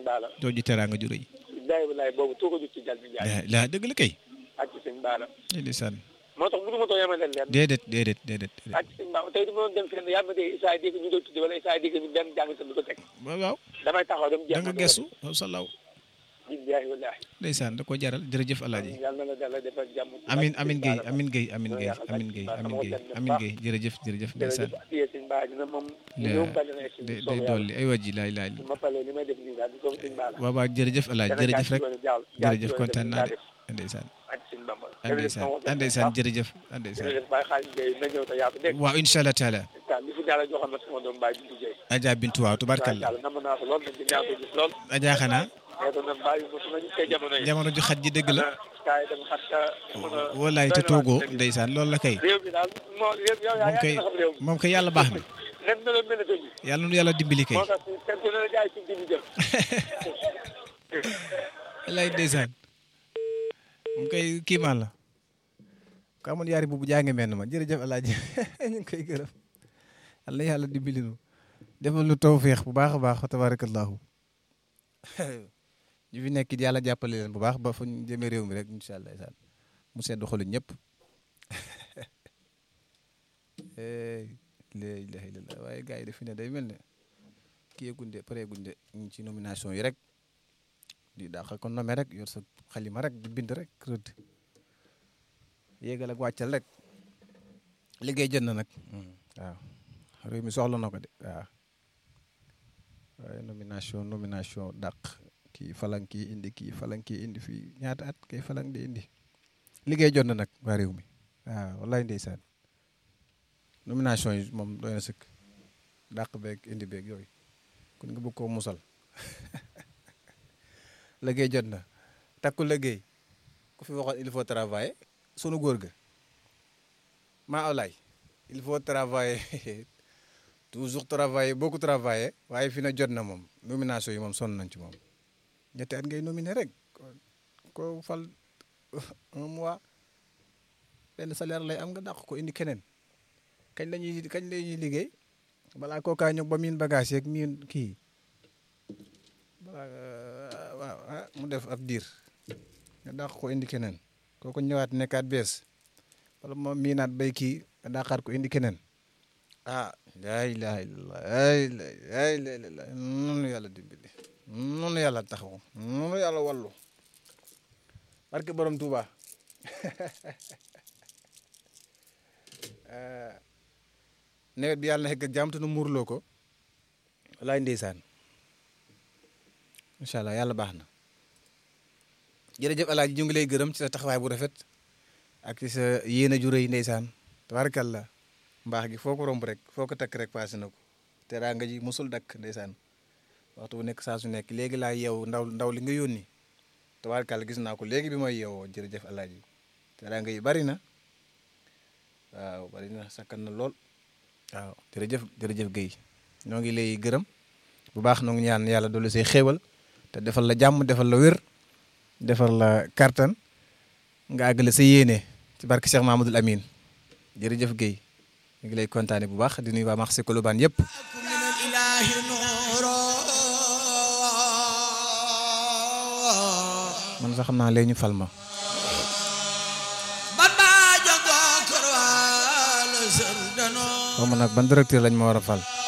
Baala jooju teraanga ju rëy billaay wallaay boobu tuuka jut ci jal bi njaay la la dëgg la kay ak ci sëñ Baala ndeysaan moo tax mënu ma too yemale leen déedéet déedéet déedéet déedéet ak ci sëñ Baala tey du ma doon dem fenn yàlla ma dégg Issa dégg ñu doon tudde wala Issa dégg ñu benn jàng sa du ko teg waaw waaw damay taxaw dem da nga gestu waaw salaw billaay wallaay ndeysaan da ko jaral jërëjëf alaaji yàlla na la dala defal jàmm amin amin Guèye amin Guèye amin Guèye amin Guèye amin Guèye amin Guèye jërëjëf jërëjëf ndeysaan jërëjëf adiyee sëñ Baala dina moom la ñëw bari na si day soobee day yàlla. dolli ay wàjji laay laay ma paree li may def nii daal di ko sëñ Baala waaw waaw jërëjëf alaaji Dana jërëjëf jaar rek ci yoonu jàll- jaar ci jërëjëf yoonu kontaan def naa de daa ndeysaan ak sëñ Bamba ndeysaan ndeysaan jërëjëf ndeysaan jërëjëf Baye Xaalis Gueye na ñëw te yaatu dégg waaw incha allah taala nga li fi daal joxoon na sama doom Baye Bintu Gueye Adja Bintu waaw tubarkalla yàlla nam naa ko lool nañ ci ñaan ko gis lool Adja xanaa mais doon na bàyyi mosu nañu koy jamono yi jamono ju xat ji dëgg la kaay dem xat ka walaay te toogoo ndeysaan loolu la kay réew mi daal moo réew yow yaa moom yaa kay gën a xam réew mi moom kay yàlla baax na nen na la mel ne yàlla nu yàlla dimbali kay moo tax kenn ku ne la jaay ci dibi jël lay ndeysaan moom kay kiimaan la ko amoon yaari bubu jànge menn ma jërëjëf alaaji ñu ngi koy gërëm yàlla yàlla dimbali nu defal nu tawféex bu baax a baax wa tabarakallahu ñu fi nekk it yàlla jàppale leen bu baax ba fu ñu jëmee réew mi rek incha allah isaan mu sedd xolu ñëpp la ilaha illallah waaye gars yi daf fi ne day mel ne kii gunde pare gunde ñu ngi ci nomination yi rek di dàq ko nome rek yor sa xalima rek di bind rek rëdd yéegal ak wàccal rek liggéey jot na nag waaw réew mi soxla na ko de waaw waaye nomination nomination dàq kii falang kii indi kii falang kii indi fii ñaata at kay falang di indi liggéey jot na nag waa réew mi waaw wallaay ndeysaan nomination yi moom doy na sëkk dàq beeg indi beeg yooyu kon nga bëgg koo musal liggéey jot na takku liggéey ku fi waxoon il faut travailler sunu góor ga maa awlaay il faut travailler toujours travailler beaucoup travailler waaye fi na jot na moom nomination yi moom sonn nañ ci moom ñetti at ngay nominé rek ko fal un mois benn salaire lay am nga dàq ko indi keneen kañ la ñuy kañ la ñuy liggéey balaa kookaa ñëw ba miin bagage yeeg miin kii balaa waaw ah mu def ab diir nga dàq ko indi keneen kooku ñëwaat nekkaat bees wala moom miinaat bay kii nga dàqaat ko indi keneen ah laa ilaha illallah ay ay la nunu yàlla dimbali nunu yàlla taxaw nunu yàlla wallu barke borom Tuuba nawet bi yàlla na xegg ak jàmm te nu muurloo ko walaay ndeysaan incha allah yàlla baax na jërëjëf alaaji ñu ngi lay gërëm ci sa taxawaay bu rafet ak ci sa yéene ju rëy ndeysaan tabarakallah mbaax gi foo ko romb rek foo ko takk rek passé na ko teraanga ji musul dakk ndeysaan waxtu bu nekk saa su nekk léegi laa yeew ndaw ndaw li nga yónni tabarakallah gis naa ko léegi bi may yeewoo jërëjëf alaaji teraanga yi bari na waaw bari na sakkan na lool waaw jërëjëf jërëjëf Guèye ñoo ngi lay gërëm bu baax noo ngi ñaan yàlla doolu say xéewal te defal la jàmm defal la wér defal la kartan nga àggale sa yéene ci barke Cheikh Mahamadoul Amine jërëjëf Guèye ñu ngi lay kontaane bu baax di nuyu waa marché Colobane yëpp man sax xam naa léegi ñu fal ma xaw ma nag ban directeur lañ ma war a fal